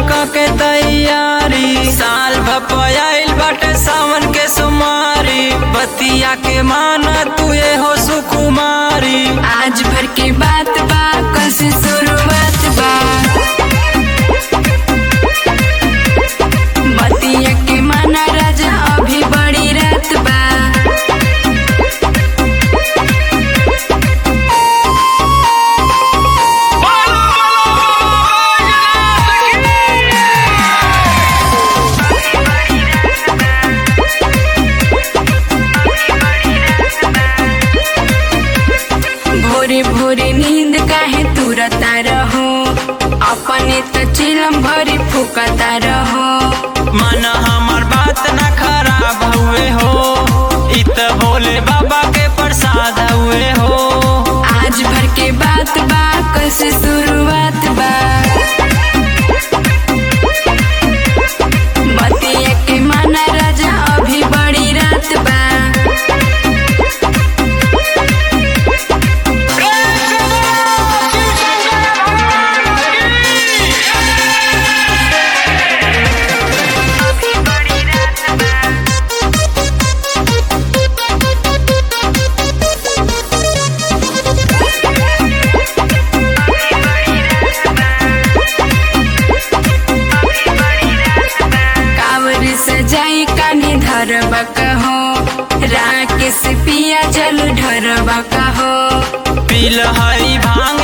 के तैयारी साल भपयाइल बाटे सावन के सुमारी बतिया के माना तू ये हो सुकुमारी आज भर के बात बा कल से शुरुआत बा बतिया के माना राजा अभी बड़ी रात बा भोरे भोरे नींद काहे तुरता रहो अपने तो चिलम भरी फुकता रहो मन हमार बात ना खराब हुए हो इत भोले बाबा के प्रसाद हुए हो आज भर के बात बा कल से शुरुआत बा बतिया के माना राजा अभी बड़ी रात बा कावर सजाई कान्हे धरबा कहो राकेश पिया जल ढरबा कहो पील हरी भांग